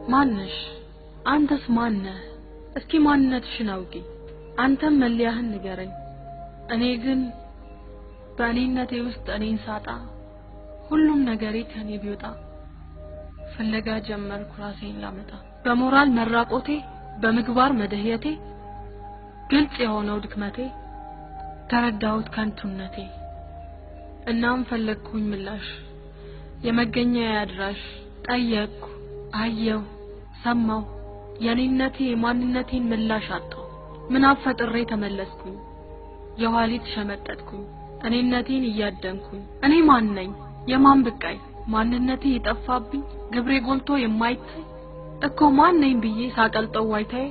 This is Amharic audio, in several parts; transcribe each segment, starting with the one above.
ማነሽ? አንተስ ማነህ? እስኪ ማንነትሽን አውቂ። አንተም መለያህን ንገረኝ። እኔ ግን በእኔነቴ ውስጥ እኔን ሳጣ ሁሉም ነገሬ ከኔ ቢወጣ ፍለጋ ጀመርኩ ራሴን ላመጣ በሞራል መራቆቴ በምግባር መደህየቴ ግልጽ የሆነው ድክመቴ ተረዳሁት ከንቱነቴ እናም ፈለግኩኝ ምላሽ የመገኛ አድራሽ ጠየቅኩ አየሁ ሰማሁ የኔነቴ የማንነቴን ምላሽ አጣሁ ምን አፈጥሬ ተመለስኩኝ የኋሊት ሸመጠጥኩኝ እኔነቴን እያደንኩኝ እኔ ማን ነኝ የማን ብቃይ ማንነቴ የጠፋብኝ ግብሬ ጎልቶ የማይታይ እኮ ማን ነኝ ብዬ ሳቀልጠው ዋይታዬ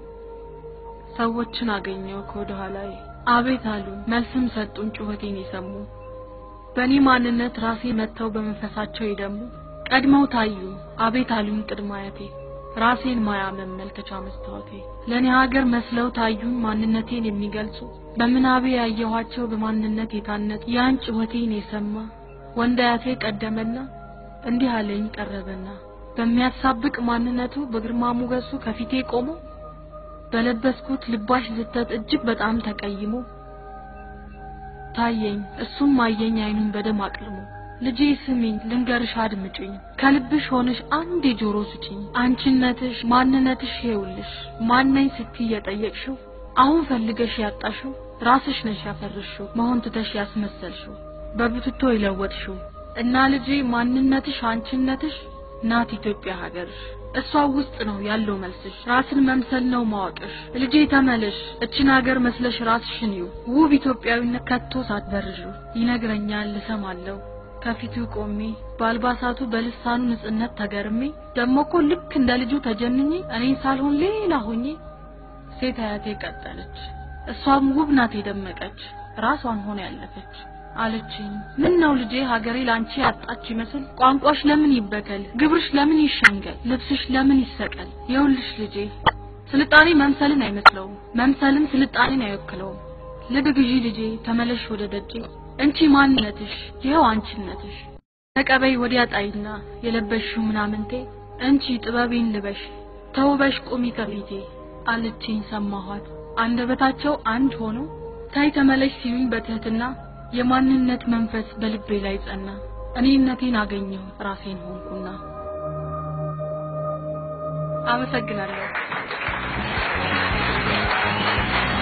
ሰዎችን አገኘው ከወደ ኋላዬ አቤት አሉ መልስም ሰጡን ጩኸቴን የሰሙ በእኔ ማንነት ራሴ መጥተው በመንፈሳቸው የደሙ ቀድመው ታዩ አቤት አሉኝ ቅድመ አያቴ ራሴን ማያ መመልከቻ መስታወቴ ለእኔ ሀገር መስለው ታዩኝ ማንነቴን የሚገልጹ በምናቤ ያየኋቸው በማንነት የታነጹ ያን ጩኸቴን የሰማ ወንድ አያቴ ቀደመና እንዲህ አለኝ ቀረበና በሚያሳብቅ ማንነቱ በግርማ ሞገሱ ከፊቴ ቆሞ በለበስኩት ልባሽ ዝተት እጅግ በጣም ተቀይሞ ታየኝ እሱም አየኝ አይኑን በደም አቅልሞ ልጄ ስሚኝ ልንገርሽ አድምጪኝ ከልብሽ ሆነሽ አንድ የጆሮ ስጪኝ አንቺነትሽ ማንነትሽ ይኸውልሽ ማነኝ ስትይ የጠየቅሽው አሁን ፈልገሽ ያጣሽው ራስሽ ነሽ ያፈርሽው መሆን ትተሽ ያስመሰልሽው በብትቶ የለወጥሽው እና ልጄ ማንነትሽ አንቺነትሽ ናት ኢትዮጵያ ሀገርሽ እሷ ውስጥ ነው ያለው መልስሽ ራስን መምሰል ነው ማወቅሽ ልጄ ተመለሽ እችን ሀገር መስለሽ ራስሽን ይው ውብ ኢትዮጵያዊነት ከቶ ሳትበርዡ ይነግረኛል ልሰማለሁ ከፊቱ ቆሜ በአልባሳቱ በልሳኑ ንጽህነት ተገርሜ ደሞ እኮ ልክ እንደ ልጁ ተጀንኜ እኔን ሳልሆን ሌላ ሆኜ ሴት አያቴ ቀጠለች እሷም ውብ ናት የደመቀች ራሷን ሆነ ያለፈች አለችኝ ምን ነው ልጄ ሀገሬ ላንቺ ያጣች ይመስል ቋንቋሽ ለምን ይበከል ግብርሽ ለምን ይሸንገል ልብስሽ ለምን ይሰቀል የውልሽ ልጄ ስልጣኔ መምሰልን አይመስለውም መምሰልም ስልጣኔን አይወክለውም ልብ ግዢ ልጄ ተመለሽ ወደ ደጄ እንቺ ማንነትሽ ይኸው አንቺነትሽ ተቀበይ ወዲያ ጣይና የለበሽው ምናምንቴ እንቺ ጥበቤን ልበሽ ተውበሽ ቁሚ ከፊቴ አለችኝ ሰማኋት አንደበታቸው አንድ ሆኖ ታይ ተመለሽ ሲሉኝ በትህትና የማንነት መንፈስ በልቤ ላይ ጸና እኔነቴን አገኘሁ ራሴን ሆንኩና አመሰግናለሁ